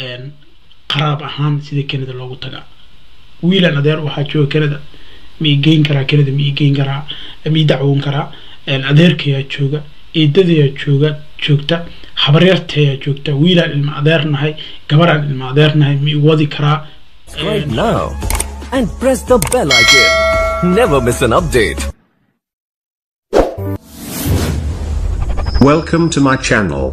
qaraab ahaan sida canada loogu tagaa wiilan adeer waxaa jooga canada ma i geyn karaa canada ma i geyn karaa ma i dacwoon karaa adeerkayaa jooga eedadayaa jooga joogta habaryartayaa joogta wiilaan ilma adeer nahay gabaraan ilma adeer nahay ma i wadi karaa Subscribe now and press the bell icon. Never miss an update. Welcome to my channel.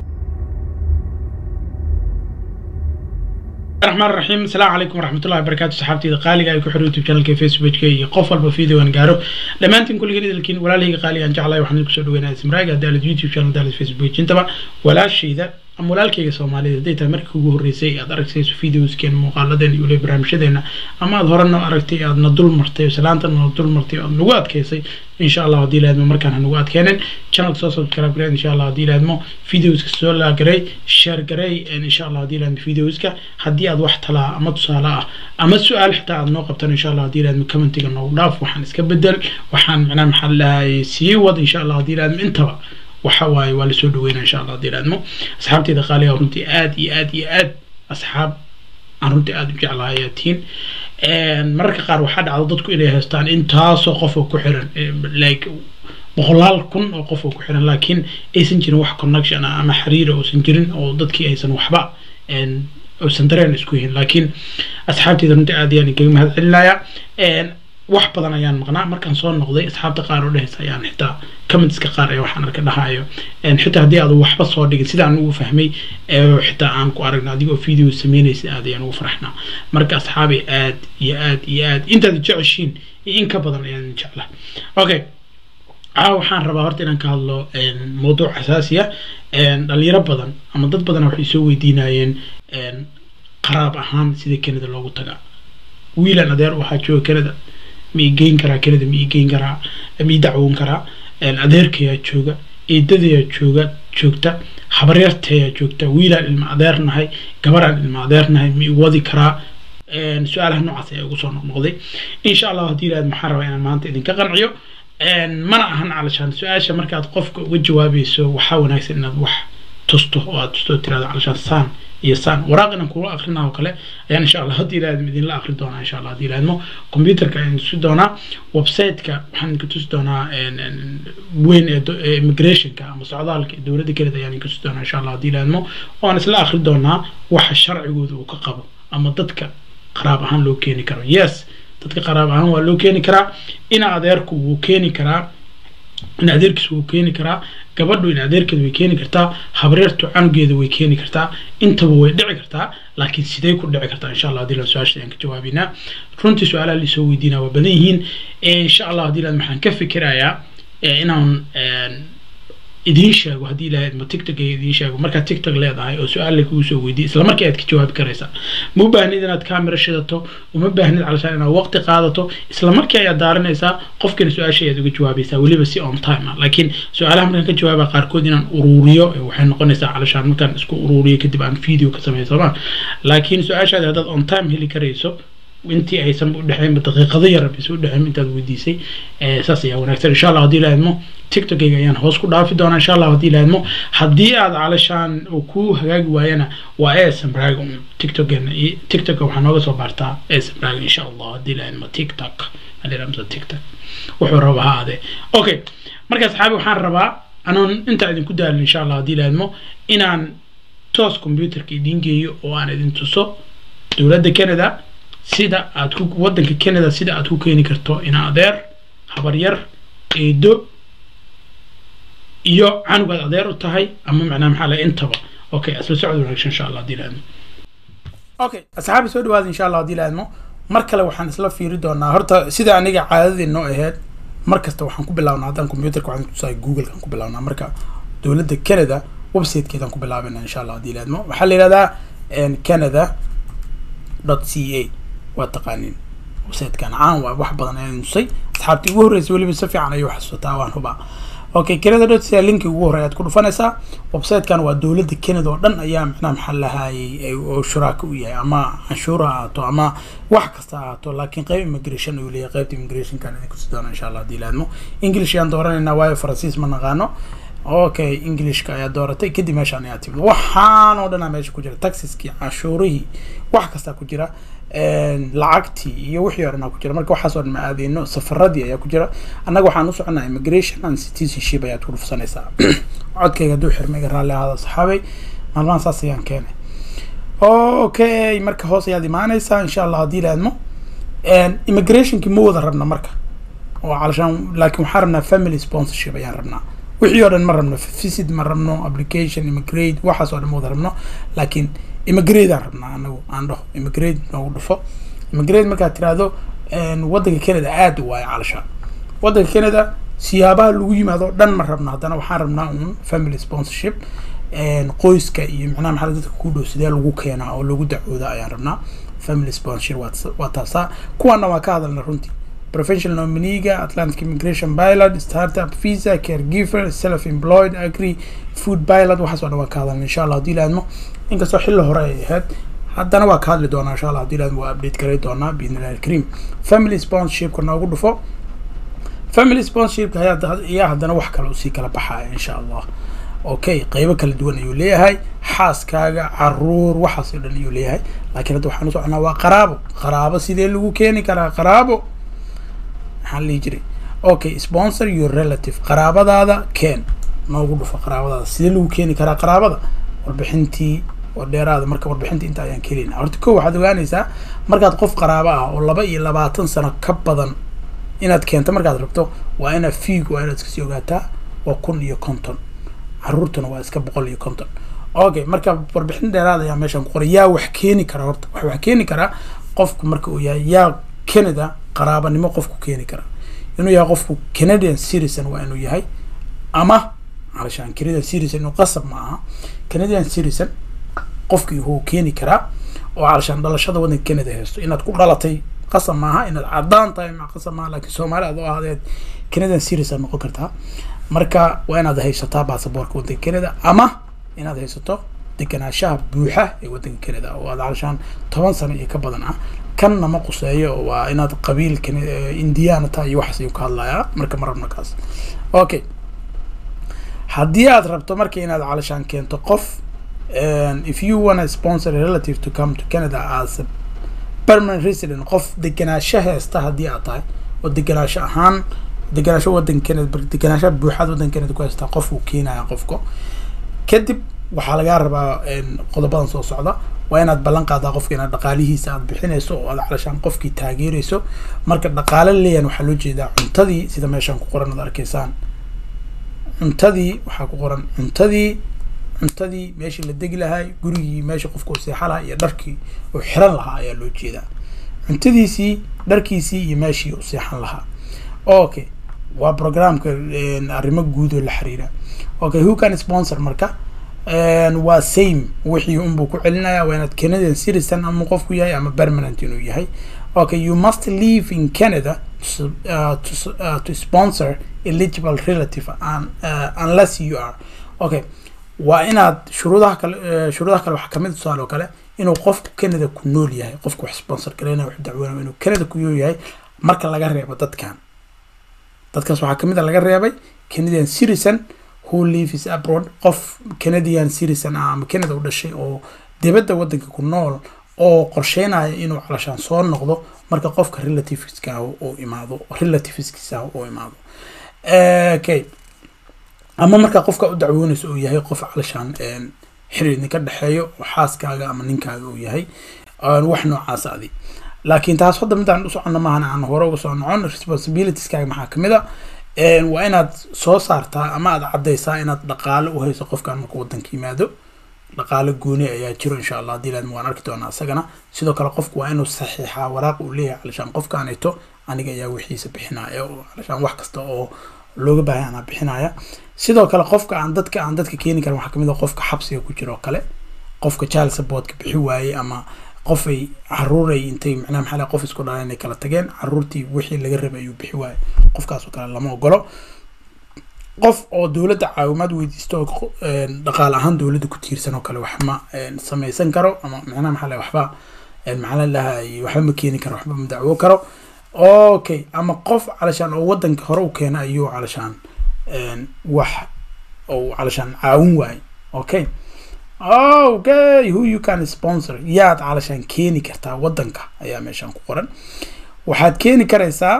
الرحمن الرحيم السلام عليكم ورحمة الله وبركاته صحابتي قالي أي كحر يوتيوب شانل فيسبوك كي قفل بفيديو أن قارو لما أنتم كل جديد لكن ولا لي قالي أن جعله وحنا نكسر دوينا اسم راجع دال يوتيوب شانل دال فيسبوك انتبه ولا شيء ذا ama walaalkayga soomaalida hadday tahay markii ugu horreysay aad aragsayso videoskeena muuqaaladeena iyo waliba barnaamijyadeena ama aad horena aragtay aadna dul martay oo salaantana na dul martay oo aad nagu adkaysay insha allah haddii laadmo markaan hanagu adkeenin channelka soo subscribe gareyn insha allah haddii laadmo videoska soo laagaray share garay insha allah haddii laadmo videoska haddii aad wax talaa ama tusaale ah ama su-aal xitaa aad noo qabtan insha allah haddii laadmo commentiga noogu dhaaf waxaan iska bedel waxaan macnaha maxaa lahay sii wad insha allah haddii laadmo intaba waxa waaye waa lasoo dhaweynaa insha allah haddii laadmo asxaabteyda qaaliga runtii aad iyo aad iyo aad asxaab aan runtii aada u jeclahay ayaa tihiin mararka qaar waxaa dhacda dadku inay haystaan intaasoo qof oo ku xiran like boqolaal kun oo qof oo ku xiran laakiin aysan jirin wax connection ah ama xiriira uusan jirin oo dadkii aysan waxba uusan dareen isku yihin laakiin asxaabteyda runtii aad ayaan kaga mahad celinayaa wax badan ayaan maqnaa markaan soo noqday asxaabta qaar oo dhehaysa ayaan xitaa commentska qaar ee waxaan arka dhahayo xitaa haddii aad waxba soo dhigin sidaan ugu fahmay xitaa aan ku aragna adigoo video sameynaysa aad ayaan ugu faraxnaa marka asxaabay aad iyo aad iyo aad intaad jeceshiin iyo in ka badan ayaan jeclaa okay caawa waxaan rabaa horta inaan ka hadlo mawduuc xasaasiya dhalinyaro badan ama dad badan waxay soo weydiinayeen qaraab ahaan sida canada loogu tagaa wiilan adeer waxaa jooga canada ma i geyn karaa canada ma i geyn karaa ma i dacwoon karaa adeerkayaa jooga eedadayaa jooga joogta habaryartayaa joogta wiilaan ilma adeer nahay gabaraan ilma adeer nahay ma i wadi karaa su-aalaha noocaas ayaa ugu soo noqnoqday insha allah haddii ilaad maxaan rabaa inaan maanta idinka qanciyo mana ahan calashaan su-aasha markaad qofka uga jawaabayso waxaa wanaagsan inaad wax tusto oo aad tusto tirahdo calashaan saan iyo saan waraaq inaan kula akrinaa oo kale ayaan insha allah haddii ilaadmo idinla akri doonaa insha allah haddii ilaadmo computerka ayaan tusi doonaa websiteka waxaan idinka tusi doonaa weyn ee immigrationka ama socdaalka ee dowladda kelida ayaan idinka tusi doonaa insha allah haddii ilaadmo waan isla akri doonaa waxa sharcigooda uu ka qabo ama dadka qaraab ahaan loo keeni karo yes dadka qaraab ahaan waa loo keeni karaa ina adeerku wuu keeni karaa in adeerkiis wuu keeni karaa gabadhu in adeerkeeda way keeni kartaa habreertu canugeeda way keeni kartaa intaba way dhici kartaa laakiin sidee ku dhici kartaa insha allah hadii la su-aasha ayaan ka jawaabeynaa runtii su-aalaha lisoo weydiinaa waa badan yihiin insha allah hadii la maxaan ka fikirayaa inaan idiin sheego haddii ilahay ma tiktok idiin sheego markaad tiktok leedahay oo su-aal lagugu soo weydiye isla markii aad ka jawaabi karaysaa ma u baahnid inaad camera shidato uma baahnid calashaan inaad waqti qaadato isla markii ayaad daaranaysaa qofkana su-aasha ayaad uga jawaabaysaa weliba si on time ah laakiin su-aalaha markaan ka jawaaba qaarkood inaan uruuriyo waxay noqonaysaa calashaan markaan isku uruuriyo kadib aan video ka sameeyo sooma laakiin su-aashaadi haddaad on time heli karayso intii aysan udhexeynba daqiiqado yar bis udhexeyn intaad weydiisay saas ayaa wanaagsan insha allah haddii laadmo tiktokayga ayaan hoos ku dhaafi doonaa insha allah haddii laadmo haddii aad calashaan uu ku hagaagi waayana waa esambrag tiktokena tiktoka waxaa nooga soo baartaa esambrag insha allah haddii laadmo tiktok aliramsa tiktok wuxuu raba ha ade okay marka asxaabi waxaan rabaa anoon intaa idinku daalin insha allah haddii laadmo inaan toos computerka idiin geeyo oo aan idin tuso dowladda canada sida aad ku waddanka canada sida aad ku keeni karto ina adeer habaryar eedo iyo canugaad adeer u tahay ama macnaha maxaa laha intaba okay asla socod wanaagsan insha allah haddii laadmo okay asxaabi soo dhawaada insha allah haddii laadmo mar kale waxaan isla fiiri doonaa horta sida aniga caadadii noo aheyd mar kasta waxaan ku bilaabnaa haddaan computerka waxaan kutusaay google-kan ku bilaabnaa marka dowladda canada websitekeedaan ku bilaabana insha allah haddii laadmo waxaa la yihahdaa canada dot c a waa taqaaniin websitekan caan waa wax badan ayaan nusay asxaabtii ugu horreysay weliba si fiican ayuu xasuusataa waan hubaa okay canada dot c a linki ugu horey aad ku dhufanaysaa websitekan waa dowladda canada oo dhan ayaa macnaha maxaa lahaayay oo shuraaka u yahay ama canshuur ha ahaato ama wax kasta ha ahaato laakiin qeyb immigration ayuu leeyahay qeybta immigrationkan idin kusi doona insha allah haddii laadmo english ayaan dooranaynaa waayo faransiis ma naqaano okay englishka ayaa dooratay kadib meeshaan ayaa timid waxaan oo dhanaa meesha ku jira taxiskii canshuurihii wax kastaa ku jira lacagtii iyo wixii o dhanaa ku jira marka waxaas oo dhan ma aadeyno safaradii ayaa ku jira annaga waxaan u soconaa immigration and citizenship ayaad ku dhufsanaysaa codkayga hadduu xirmay iga raalli ahaada saxaabay maalmahan saas ayaan keenay okay marka hoos ayaad imaanaysaa insha allah haddii laadmo immigrationkii ma wada rabna marka oo calashaan laakiin waxaan rabnaa family sponsorship ayaan rabnaa wixii oo dhan ma rabno visit ma rabno application immigrate waxaas oo dhan ma wada rabno laakiin immigrate aan rabnaa anagu aan dhaho immigrate noogu dhufo immigrate markaad tiraahdo waddanka canada aad waayo calashaan waddanka canada siyaabaha lagu yimaado dhan ma rabno haddana waxaan rabnaa un family sponsorship qoyska iyo macnaha maxaa dadka ku dhow sidee lagu keenaa oo lagu dacwooda ayaan rabnaa family sponsorship waa taasaa kuwaana waa ka hadalna runtii professional nominiga atlantic immigration pilot startup visa caregiver self employed agri food pilot waxaas oo dhan waa ka hadalna insha allah haddii laadmo inkastoo xilli hore ay ahayd haddana waa ka hadli doonaa insha allah haddii laadmo waa update garay doonaa biidnillahi alkarim family sponsorshipka noogu dhufo family sponsorshipka ayaa haddana wax kale usii kala baxaya insha allah okay qeybo kala duwan ayuu leeyahay xaaskaaga caruur waxaas oo dhan ayuu leeyahay laakiin hadda waxaan u soconaa waa qaraabo qaraabo sidee lagu keeni karaa qaraabo maxaan lihi jiray okay sponsor your relative qaraabadaada keen noogu dhufo qaraabadaada sidee lagu keeni karaa qaraabada warbixintii oo dheeraada marka warbixinta inta ayaan kelina horta ko waxaad ogaanaysaa markaad qof qaraabo ah oo laba iyo labaatan sano ka badan inaad keento markaad rabto waa inaad fiig waa inaad iskasii ogaataa waa kun iyo konton caruurtuna waa iska boqol iyo konton okay marka warbixin dheeraad ayaa meeshaan ku qoray yaa wax keeni kara horta wax wax keeni karaa qofku marka uu yahay yaa canada qaraabanimo qofku keeni kara inuu yahay qofku canadian citizen waa inuu yahay ama alashaan canadian citizen inuu qasab ma aha canadian citizen qofkii wuu keeni karaa oo alashaan dhalashada waddanka canada haysto inaad ku dhalatay qasab maaha inaad cadaan tahay ma qasab maaha laakiin soomaali aad oo ahdeed canadian citizen noqon kartaa marka waa inaad haysataa baasaboorka waddanka canada ama inaad haysato deganaanshaha buuxa ee waddanka canada oo aad calashaan toban sano iyo ka badan ah kanna ma quseeyo waa inaad qabiil indiana tahay iyo waxaas ayuu ka hadlayaa marka ma rabno kaas okay haddii aad rabto marka inaad calashaan keento qof if you wanna sponsor a relative to come to canada as a permanent resident qof deganaansho heesta haddii aad tahay oo deganaansho ahaan deganaansho waddanka canada deganaanshaha buuxaad waddanka canada ku haystaa qof uu keenaya qofka kadib waxaa lagaa rabaa qodobadan soo socda waa inaad ballan qaadaa qofka inaad dhaqaalihiisa aad bixinayso oo aad calashaan qofkii taageerayso marka dhaqaale leeyan waxaa loo jeedaa cuntadii sida meeshaan ku qoran ad arkaysaan cuntadii waxaa ku qoran cuntadii cuntadii meeshii la degi lahay gurigii meesha qofka uu seexa lahaa iyo dharkii uu xiran lahaa ayaa loo jeedaa cuntadiisii dharkiisii iyo meeshii uu seexan lahaa okay waa programka arrimo guud oo la xiriira okay who can sponsor marka waa same wixii unbuu ku celinaya waa inaad canadian citizen ama qofku yahay ama permanent inuu yahay okay you must live in canada to, uh, to, uh, to sponsor eligible relative and, uh, unless you are okay waa inaad shuruudaha kale uh, shuruudaha kale waxaa kamid tusaale oo kale inuu qofku canada ku nool yahay qofku wax sponsor gareynaya wax dacweynaya inuu canada ku nool yahay marka laga reebo dadkan dadkaas waxaa kamid a laga reebay canadian citizen who lives abroad qof canadian citizen ah ama canada u dhashay oo dibadda waddanka ku nool oo qorsheynaya inuu calashaan soo noqdo marka qofka relativeska ah uu imaado relativeskiisa ah uu imaado okay ama marka qofka u dacwoonayso uu yahay qof calashaan xiriir ninka dhexeeyo oo xaaskaaga ama ninkaaga uu yahay wax noocaas adi laakiin taas hadda midaan u socono maahan aan hore uga soo nocon responsibilitieskaga maxaa kamid a waa inaad soo saartaa ama aad caddaysaa inaad dhaqaale u hayso qofkan markuu waddanka yimaado dhaqaale gooni ayaa jiro insha allah haddii laadma waan arki doonaa isagana sidoo kale qofku waa inuu saxiixaa waraaq uu leeyahay calashaan qofkaanito aniga ayaa wixiisa bixinaya oo calashaan wax kasta oo looga baahay anaa bixinaya sidoo kale qofka aan dadka aan dadka keeni karin waxaa kamid a qofka xabsiga ku jiro oo kale qofka child supportka bixi waayey ama qofay caruuray intay macnaha maxaa qof isku dhaleen inay kala tageen caruurtii wixii laga rabay ayuu bixi waayey qofkaas oo kale lama ogolo qof oo dowladda caawimaad weydiisto oo dhaqaale ahaan dowladda ku tiirsan oo kale wax ma samaysan karo ama macnaha maxaa waxba maxaa lahay waxba ma keeni karo waxba ma dacwo karo okay ama qof calashaan oo waddanka hore u keena ayuu calashaan wax oo calashaan caawin waayo okay okay who you can sponsor yaad calashaan keeni kartaa waddanka ayaa meeshaan ku qoran waxaad keeni karaysaa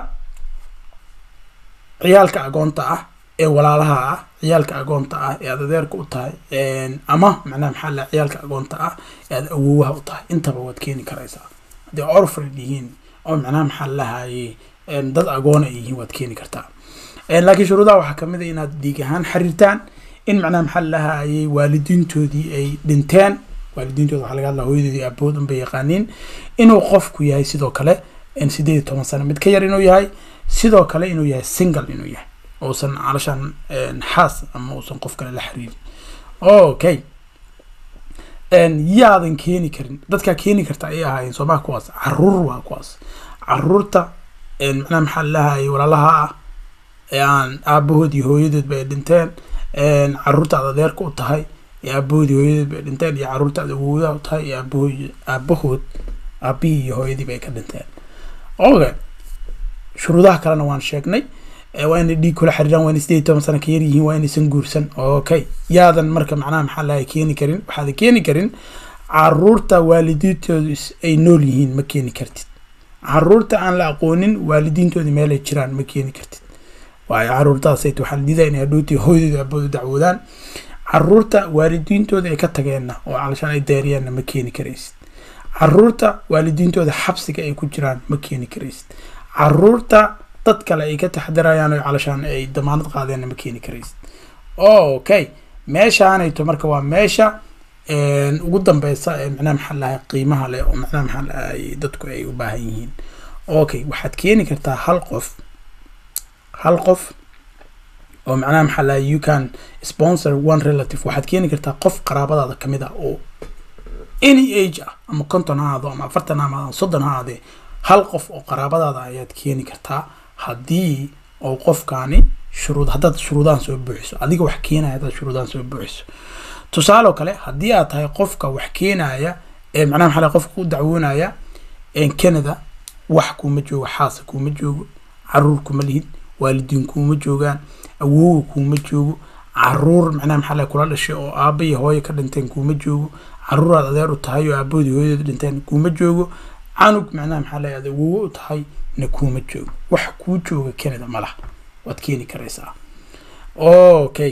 ciyaalka agoonta ah ee walaalaha ah ciyaalka agoonta ah ee aad adeerka u tahay ama macnaha maxaa la ciyaalka agoonta ah ee aad awoowaha u tahay intaba waad keeni karaysaa haddii orfred yihiin oo macnaha maxaa lahaye dad agoona ay yihiin waad keeni kartaa laakiin shuruudaha waxaa kamid a inaad dhiig ahaan xiriirtaan in macnaha maxaa lahayey waalidiintoodii ay dhinteen waalidiintooda waxaa laga hadlaa hooyadoodii aabood unbay yaqaaniin inuu qofku yahay sidoo kale sideed iyo toban sano mid ka yar inuu yahay sidoo kale inuu yahay single inuu yahay uusan calashaan xaas ama uusan qof kale la xiriirin okay yaadan keeni karin dadkaa keeni karta ayay ahaayeen soomaa kuwaas caruur waa kuwaas caruurta macnaha maxaa lahayay walaalaha ah ee aan aabahood iyo hooyadoodba ay dhinteen caruurta aad adeerka u tahay ee aabahood iyo hooyadoodba ay dhinteen iyo caruurta aad awoodaha u tahay iyo aabahood aabahood aabihii iyo hooyadiiba ay ka dhinteen okay shuruudaha kalena waan sheegnay waa inay dhiig kula xiriiraan waa inay sideed iyo toban sano ka yar yihiin waa inaysan guursan okay yaadan marka macnaha maxaa lahay keeni karin waxaadan keeni karin caruurta waalidiintoodu ay nool yihiin ma keeni kartid caruurta aan la aqoonin waalidiintoodii meelay jiraan ma keeni kartid waayo caruurtaasayt waxaa la diidaa inay hadhowtii hooyadooda aboodu dacwoodaan caruurta waalidiintooda ay ka tageenna oo calashaan ay deeriyeenna ma keeni karaysid caruurta waalidiintooda xabsiga ay ku jiraan ma keeni karaysid caruurta dad kale ay ka taxdirayaan oo calashaan ay damaanad qaadeenna ma keeni karaysid okay meeshaanayto marka waa meesha ugu dambeysa ee macnaha maxaa lahay qiimaha leh oo macnaha maxaa lahay dadku ay u baahan yihiin okay waxaad keeni kartaa hal qof hal qof oo macnaha maxaa lahay you can sponsor one relative waxaad keeni kartaa qof qaraabadaada kamid ah oo any age ah ama konton ha ahaado ama afartan ha ahaado soddon ha ahaadee hal qof oo qaraabadaada ayaad keeni kartaa haddii oo qofkaani shuruud haddaad shuruudahan soo buuxiso adiga wax keenaya haddaad shuruudahan soo buuxiso tusaale kale haddii aad tahay qofka wax keenaya ee macnaha maxaa lahay qofka u dacwoonaya canada wax kuuma joogo xaasa kuuma joogo caruur kuma lihid waalidiin kuuma joogaan awooga kuuma joogo caruur macnaha maxaa lahay kula dhashay oo aaba iyo hooyo ka dhinteen kuuma joogo caruur aad adeer u tahay oo aabahoodii hooyadood dhinteen kuuma joogo canug macnaha maxaa lahay aad awoowo u tahay na kuuma joogo wax kuu jooga canada ma laha waad keeni karaysaa okay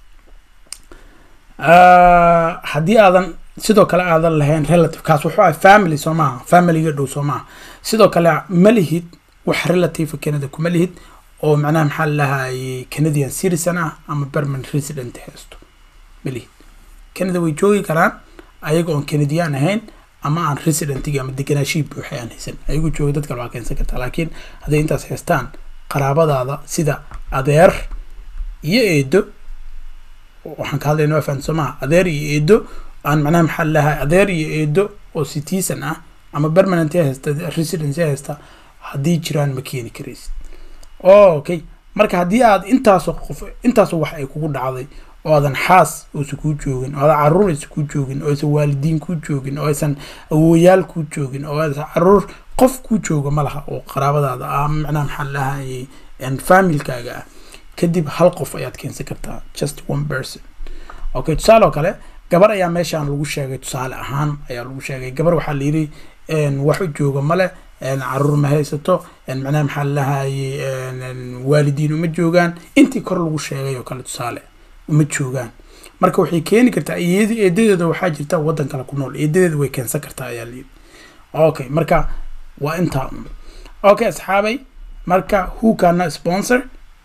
haddii aadan sidoo kale aadan lahayn relative kaas wuxuu ahay family soo maaha familyga dhow soo maaha sidoo kale ma lihid wax relative canada kuma lihid oo macnaha maxaa lahayay canadian citizen ah ama permanent resident haysto ma lihid canada way joogi karaan ayaga oon canadian ahayn ama aan residentigi ama deganaashihii buuxay aan haysan ayagu jooga dad kale waa keensan kartaa laakiin hadday intaas haystaan qaraabadaada sida adeer iyo eedo waxaan ka hadlayna waa fahan soo maha adeer iyo eedo aan macnaha maxaa lahay adeer iyo eedo oo citizen ah ama permanent haysta residency haysta haddii jiraan ma keeni karaysid okay marka haddii aad intaasoo qof intaasoo wax ay kugu dhacday oo aadan xaas uusan kuu joogin oo aadan caruur aysan kuu joogin oo aysan waalidiin kuu joogin oo aysan awooyaal kuu joogin oo aysan caruur qof kuu jooga ma laha oo qaraabadaada ah macnaha maxaa lahayay familkaaga ah kadib hal qof ayaad keensan kartaa just one person okay tusaale oo kale gabar ayaa meeshaan lagu sheegay tusaale ahaan ayaa lagu sheegay gabar waxaa la yidhi wax u jooga male caruur ma haysato macnaha maxaa lahayay waalidiin uma joogaan intii kor lagu sheegay oo kale tusaale uma joogaan marka waxay keeni kartaa iyad eedadeeda waxaa jirta waddan kale ku nool eedadeeda way keensan kartaa ayaa layidhi okay marka waa intaa un okay asxaabay marka who kana sponsor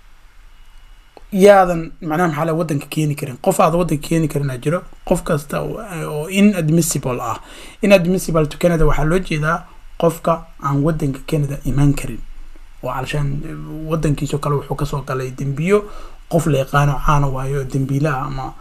yaadan macnaha maxaa la waddanka keeni karin qof aad waddanka keeni karinaa jiro qof kasta oo inadmissible ah inadmissible to canada waxaa loo jeedaa qofka aan waddanka canada imaan karin oo calashaan waddankiisoo kale wuxuu kasoo galay dembiyo qof la yaqaano caana waayo dembiilaha ama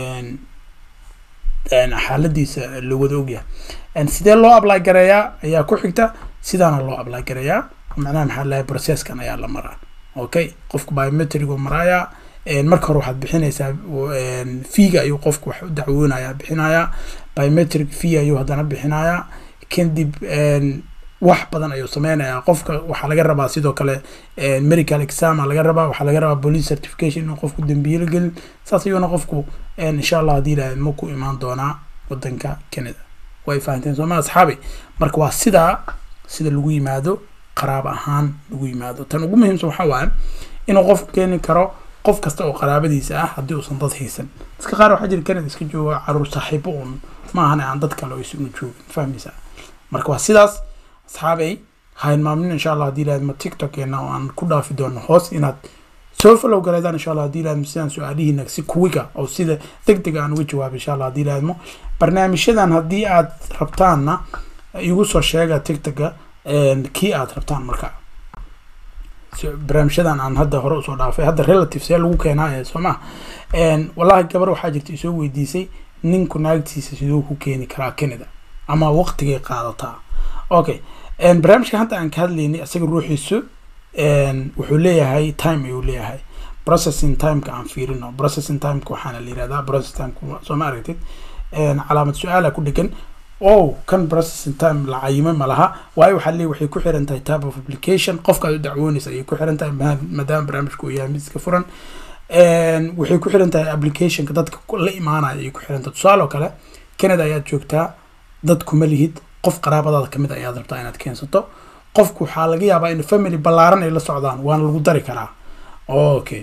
xaaladiisa la wada ogyahay sidee loo apply gareeyaa ayaa ku xigta sidaana loo apply gareeyaa macnaha maxaa lahay processkan ayaa la maraa okay qofku biometric uu maraaya marka hore waxaad bixinaysaa feega ayuu qofku wax u dacwoonaya bixinayaa biometric fee ayuu haddana bixinayaa kadib wax badan ayuu sameynayaa qofka waxaa laga rabaa sidoo kale medical exam laga rabaa waxaa laga rabaa police certification inuu qofku dambiilo gelin saas ayuuna qofku insha allah haddii ilahay ma ku imaan doonaa wadanka canada way fahanteen sooma asxaabi marka waa sidaa sida lagu yimaado qaraab ahaan lagu yimaado tan ugu muhiimsan waxaa waaye inuu qofku keeni karo qof kasta oo qaraabadiisa ah haddii uusan dad haysan dadka qaar waxaa jira canada iska jooga caruur saaxiibo un ma ahan aan dad kale oo isuna joogin fahmaysaa marka waa sidaas asxaabay ha hilmaamin insha allah haddii ilaahadma tiktokeena oo aan ku dhaafi doono hoos inaad soo follow galeedaan insha allah haddii ilaahadmo sidaan su-aalihiina si kuwiga oo sida deg deg aan uga jawaabo insha allah haddii ilaahadmo barnaamijyadan haddii aad rabtaanna igu soo sheega tiktoka kii aad rabtaan marka barnaamijyadan aan hadda hore usoo dhaafay hadda relative see lagu keenaa ee soo maha wallahi gabar waxaa jirta isoo weydiisay ninku naagtiisa siduu ku keeni karaa canada ama waqtigay qaadataa okay barnaamijka hadda aan ka hadlaynay isaga ruuxiisu wuxuu leeyahay time ayuu leeyahay processing timeka aan fiirino processing timeka waxaana la yirahdaa processing timeka soo ma aragtid calaamad su-aala ku dhegan o kan processing time la cayimay ma laha waayo waxaa leeyahy waxay ku xiran tahay type of application qofka aad u dacwoonaysa ayay ku xiran tahay maadaama barnaamijku uu yahay mid iska furan waxay ku xiran tahay applicationka dadka la imaanaya ayay ku xiran tahay tusaale oo kale canada ayaad joogtaa dad kuma lihid qof qaraabadaada kamid ayaad rabtaa inaad keensato qofku waxaa laga yaabaa in family ballaaran ay la socdaan waana lagu dari karaa okay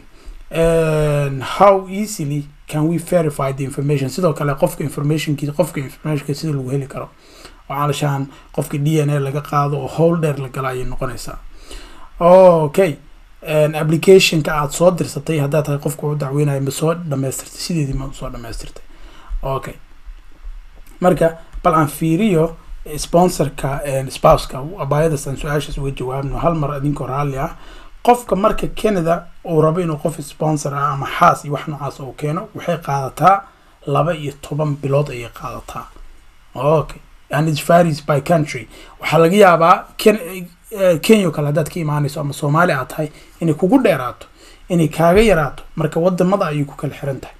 how easily can we verify the information sidoo kale qofka informationkiisa qofka informationkiisa sida lagu heli karo waxaa lashaan qofka d n a laga qaado oo howl dheer la gala ayay noqonaysaa okay applicationka aad soo dirsatay haddaad tahay qofka u dacweynayo ma soo dhamaystirtay sideedii ma soo dhamaystirtay okay marka bal aan fiiriyo sponsorka spouska abaayadaas aan su-aashaas uga jawaabno hal mar idinkoo raalli ah qofka marka canada uu rabo inuu qof sponsor ah ama xaas iyo wax noocaas uu keeno waxay qaadataa laba iyo toban bilood ayay qaadataa okay and it varies by country waxaa laga yaabaa kenya o kale haddaad ka imaanayso ama soomaali aad tahay inay kugu dheeraato inay kaaga yaraato marka wadamada ayay ku kala xiran tahay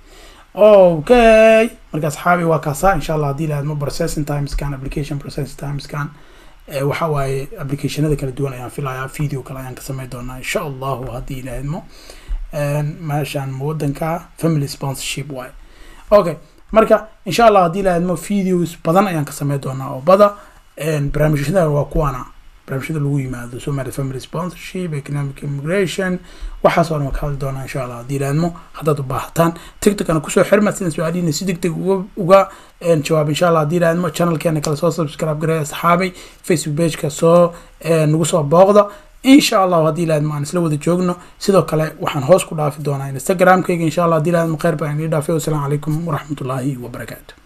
okay marka asxaabi waa kaasaa insha allah haddii lahadmo processing timescan application processing timescan waxa waaye applicationada kala duwan ayaan filayaa video kale ayaan ka sameyn doonaa insha allahu haddii lahadmo meeshaan wadanka family sponsorship waaye okay marka insha allah haddii lahadmo videos badan ayaan ka sameyn doonaa oo bada barnaamijyada waa kuwaana barnaamijyada lagu yimaado somali family sponsorship economic immigration waxaas oo dhan waa ka hadli doonaa insha allah haddii laadmo haddaad u baahataan tiktokana kusoo xirma sidaan su-aalihiina si deg deg uga uga jawaab insha allah haddii laadmo channelkeena kale soo subscribe gareeya asxaabay facebook pageka soo nagu soo booqda insha allahu haddii laadmo aan isla wada joogno sidoo kale waxaan hoos ku dhaafi doonaa instagramkayga insha allah haddii laadmo kheyr baan idin dhaafay wasalaamu calaykum waraxmatullaahi wabarakaatu